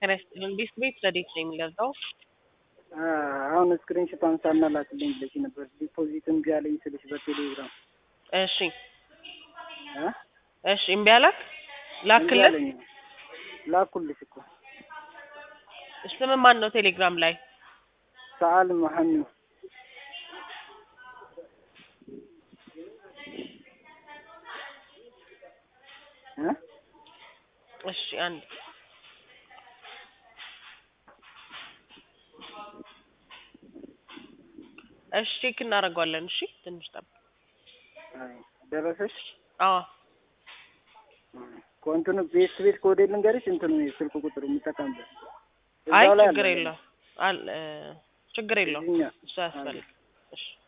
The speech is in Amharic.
ጤና ይስጥልን። ቤት ቤት ረዴት ነው የሚገዛው? አሁን ስክሪንሾቷን ሳናላክልኝ ብለሽ ነበር። ዲፖዚት እምቢ አለኝ ስልሽ በቴሌግራም እሺ እ እሺ እምቢ አላክ እምቢ ላክልን። አለኝ። ላኩልሽ እኮ ስም ማን ነው ቴሌግራም ላይ? ሰአል መሐመድ እ እሺ አንድ እሺ ቼክ እናደርገዋለን። እሺ ትንሽ ጠብቅ። አይ ደረሰሽ? አዎ ኮንትኑ ቤት ቤት ኮዴ ልንገርሽ እንትኑ ስልክ ቁጥሩ የምጠቀምበት አይ እዛው ላይ ችግር አለ። የለው አል ችግር የለው እዚህኛ እሱ አያስፈልግም። እሺ